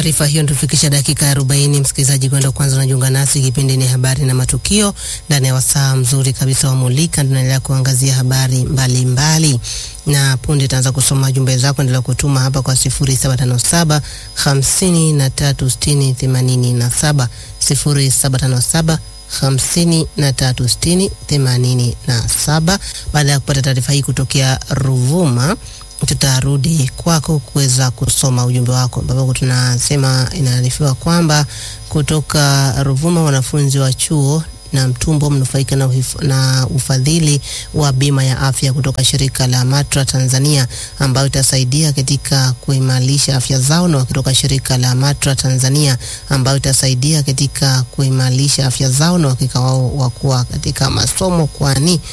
taarifa hiyo tufikisha dakika 40, msikilizaji kwenda kwanza unajiunga nasi, kipindi ni habari na matukio ndani ya wasaa mzuri kabisa wa Mulika. Tunaendelea kuangazia habari mbalimbali mbali. Na punde taanza kusoma jumbe zako, endelea kutuma hapa kwa 0757 5360 87 0757 hamsini na tatu sitini themanini na saba. Baada ya kupata taarifa hii kutokea Ruvuma, tutarudi kwako kuweza kusoma ujumbe wako, ambapo tunasema inaarifiwa kwamba kutoka Ruvuma wanafunzi wa chuo na Mtumbo mnufaika na, na ufadhili wa bima ya afya kutoka shirika la Matra Tanzania ambayo itasaidia katika kuimarisha afya zao, na kutoka shirika la Matra Tanzania ambayo itasaidia katika kuimarisha afya zao na uhakika wao wa kuwa katika masomo kwani